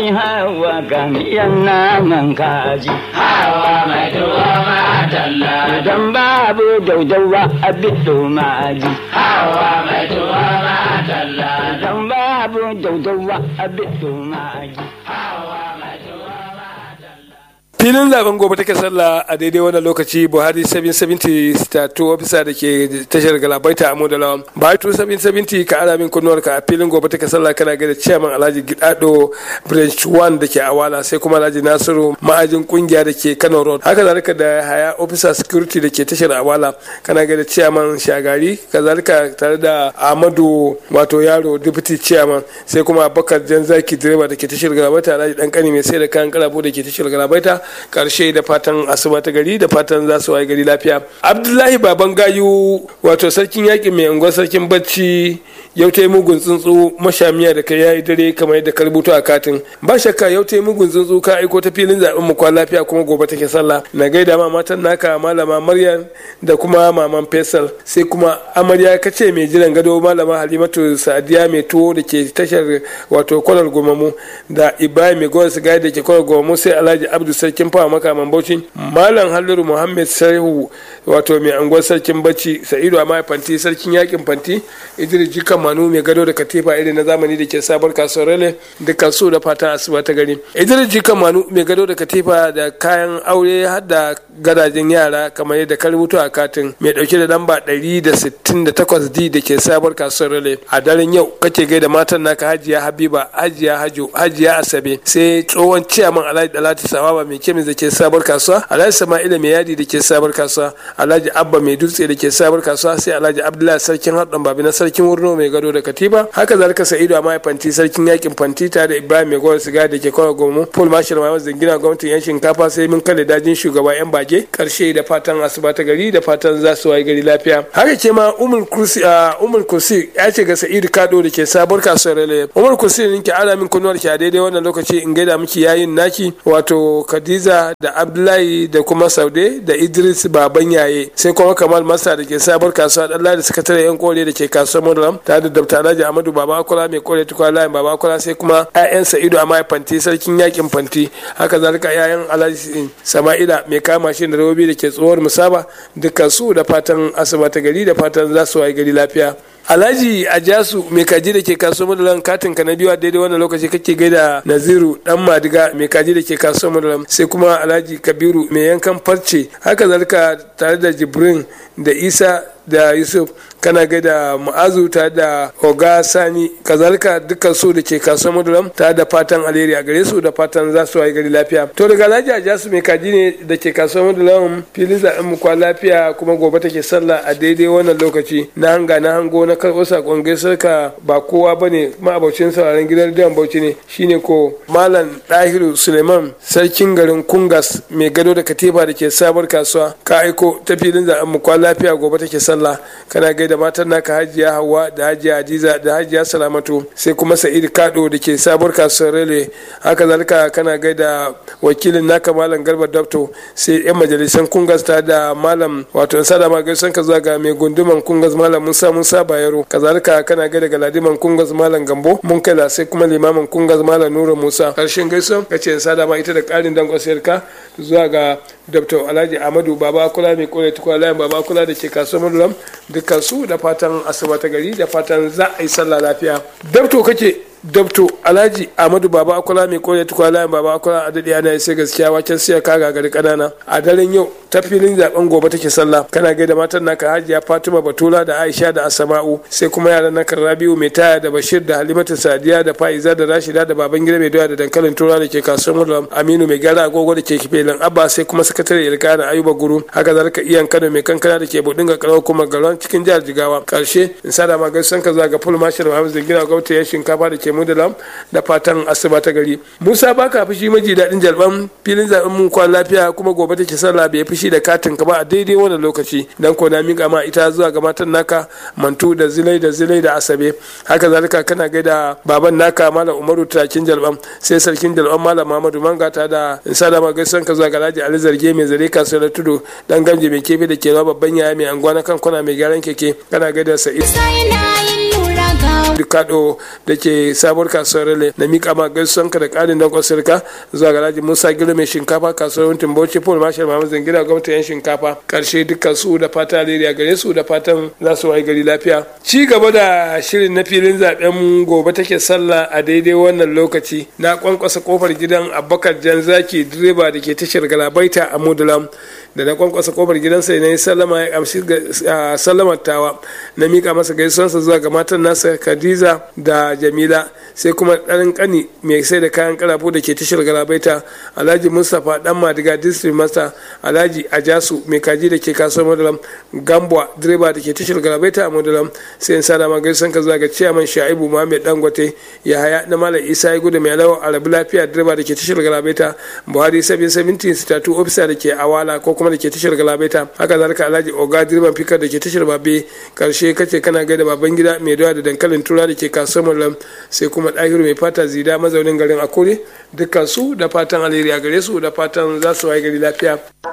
Hawa gamiyan naman kaji. Hawa mai tuwo madalla. Idan babu daudawa a bido maji. Hawa mai tuwo madalla. Idan babu daudawa a bido maji. Hawa mai tuwo madalla. filin zaben gobe take sallah a daidai wannan lokaci buhari 770 statu ofisa da ke tashar galabaita a modala buhari 770 ka ara min kunnuwar ka a filin gobe take sallah kana gaida chairman alhaji gidado branch 1 da ke awala sai kuma alhaji nasiru ma'ajin kungiya da ke kano road haka zalika da haya officer security da ke tashar awala kana gaida chairman shagari kazalika tare da ahmadu wato yaro deputy chairman sai kuma abubakar janzaki direba da ke tashar galabaita alhaji dan kani mai sai da kayan karabo da ke tashar galabaita karshe da fatan asuba ta gari da fatan za su waye gari lafiya abdullahi baban gayu wato sarkin yaƙi mai unguwar sarkin bacci yau ta yi mugun tsuntsu mashamiya da kai yayi dare kamar yadda ka rubuta a katin ba shakka yau ta yi mugun tsuntsu ka aiko ta filin zaben mu kwan lafiya kuma gobe take sallah na gaida ma matan naka malama maryam da kuma maman faisal sai kuma amarya kace mai jiran gado malama halimatu sadiya mai tuwo da ke tashar wato kwalar gomamu da ibrahim mai gowar sigari da ke kwalar gomamu sai alhaji abdu sarkin fawa makaman bauchi malam halliru muhammad sarhu wato mai anguwar sarkin bacci sa'idu a fanti sarkin yakin fanti idris jikan manu mai gado da katifa irin na zamani da ke sabar kasuwar rale dukkan su da fata asuba ta gari idris jikan manu mai gado da katifa da kayan aure har da gadajen yara kamar yadda ka rubuta a katin mai dauke da lamba 168d da ke sabar kasuwar rale a daren yau kake gaida matan naka hajiya habiba hajiya hajo hajiya asabe sai tsohon ciyaman alhaji dalati sawaba mai kemis da ke sabar kasuwa alhaji sama'ila mai yadi da ke sabar kasuwa alhaji abba mai dutse da ke sabar kasuwa sai alhaji abdullahi sarkin haɗin babi na sarkin wurno mai gado da katiba haka zalika sa'idu a fanti sarkin yakin fanti tare da ibrahim mai gowar siga da ke kawai gomu paul marshal mai zangina gwamnatin yan shinkafa sai mun kalle dajin shugaba yan bage karshe da fatan asuba ta gari da fatan za su wayi gari lafiya haka ke ma umul kursi a umul kursi ya ce ga sa'idu kado da ke sabuwar kasuwar rele umul kursi ne ke ara min kunnuwar ki a daidai wannan lokaci in gaida miki yayin naki wato khadiza da abdullahi da kuma saude da idris baban yaye sai kuma kamal masa da ke sabuwar kasuwa dan da sakatare yan kore da ke kasuwar madalam tare da dr alhaji amadu baba akola mai kore tukwa layin baba akola sai kuma 'ya'yan sa'idu a mai fanti sarkin yakin fanti haka zalika 'ya'yan alhaji sama'ila mai kama shi da robobi da ke tsohuwar musaba dukkan su da fatan asuba ta gari da fatan za su wayi gari lafiya alhaji ajasu mai kaji da ke kasuwar madalam katin ka na biyu a daidai wannan lokaci kake gaida naziru dan madiga mai kaji da ke kasuwar madalam sai kuma alhaji kabiru mai yankan farce haka zalika tare da jibrin da isa da yusuf kana gaida ma'azu ta da oga sani kazalika dukkan su da ke kasuwar maduram ta da fatan alheri a gare su da fatan za su wayi gari lafiya to daga alhaji ajasu mai kaji ne da ke kasuwar maduram filin zaɓen mu kwa lafiya kuma gobe take sallah a daidai wannan lokaci na hanga na hango na karɓo sakon gaisar ka ba kowa bane ma'abocin sauraron gidan rediyon bauchi ne shine ko malam dahiru suleiman sarkin garin kungas mai gado da katifa da ke sabar kasuwa ka aiko ta filin zaɓen mu kwa lafiya gobe take sallah kana gaida matan naka hajiya hawa da hajiya hadiza da hajiya salamatu sai kuma sa'id kado da ke sabuwar kasuwar rele haka zalika kana gaida wakilin naka malam garba dabto sai yan majalisan kungas ta da malam wato sada ma gaisan ka zuwa ga mai gunduman kungas malam musa musa bayero kazalika kana gaida galadiman kungas malam gambo mun kala sai kuma limamin kungas malam nura musa karshen gaison kace sada ma ita da karin dangon ka zuwa ga dr alhaji amadu baba kula mai kore tukwa layin baba kula da ke kasuwar madulam dukkan su da fatan asuba ta gari da fatan za a yi sallah lafiya dabto kake dabto alhaji amadu baba akwala mai kore tukwa layin baba akwala a daɗe ana sai gaskiya waken siya kaga gari ƙanana a daren yau ta filin zaben gobe take sallah kana gaida matan naka hajiya fatima batula da aisha da asama'u sai kuma yaran naka rabiu mai taya da bashir da halimatu sadiya da fa'iza da rashida da baban gida mai doya da dankalin tura da ke kasuwar mulam aminu mai gyara agogo da ke kifelin abba sai kuma sakatare ilkana ayuba guru haka zalika iyan kano mai kankana da ke budin ga karawar kuma garon cikin jihar jigawa karshe in sada ma gaisan ka zuwa ga full marshal muhammad zangina gwamnati ya shinkafa da ke mudalam da fatan asuba ta gari musa baka fushi maji daɗin jalban filin zaben mun kwan lafiya kuma gobe take sallah bai fushi da katin ka ba a daidai wannan lokaci dan ko na miƙa ma ita zuwa ga matan naka mantu da zilai da zilai da asabe haka zalika kana gaida baban naka malam umaru takin jalban sai sarkin jalban malam muhammadu manga ta da in sada ma gaisan ka zuwa ga alhaji ali zarge mai zare kasuwar tudu dan gamje mai kefe da ke babban yaya mai anguwa na kan kwana mai gyaran keke kana gaida sa'id sai na yin lura ga Dukado da ke sabuwar kasuwar Rale na mika ma gaisuwan ka da ƙarin dankon sirka zuwa ga Alhaji Musa Gilo mai shinkafa kasuwar Wuntin Bauchi Paul Marshal Muhammad Zangira gwamnatin yan shinkafa karshe dukkan su da fata alheri gare su da fatan za su wayi gari lafiya. Ci gaba da shirin na filin zaben gobe take sallah a daidai wannan lokaci na kwankwasa kofar gidan Abubakar Janzaki direba da ke tashar Galabaita a Mudulam da na kwankwasa kofar gidansa na yi sallama ya amshi sallamar tawa na mika masa gaisuwansa zuwa ga matan nasa Khadija da Jamila sai kuma ɗan kani mai sai da kayan karafu da ke tashar Galabaita Alhaji Mustapha dan Madiga District Master Alhaji Ajasu mai kaji da ke kasuwar Mudulam Gambwa direba da ke tashar Galabaita a Mudulam sai in sada ma gaisuwanka zuwa ga Chairman Shaibu Muhammad Dangote Yahaya na Malam Isa ya gudu mai lawa Arabi Lafiya direba da ke tashar Galabaita Buhari 770 Statu Officer da ke Awala ko kuma da ke tashar Galabaita haka zalika Alhaji Oga direban fikar da ke tashar Babe karshe kace kana gaida baban gida mai dawa da dankalin tura da ke kasuwar Mudulam sai kuma ɗahiru mai fata zida mazaunin garin Akure dukkan su da fatan alheri a gare su da fatan za su waye gari lafiya.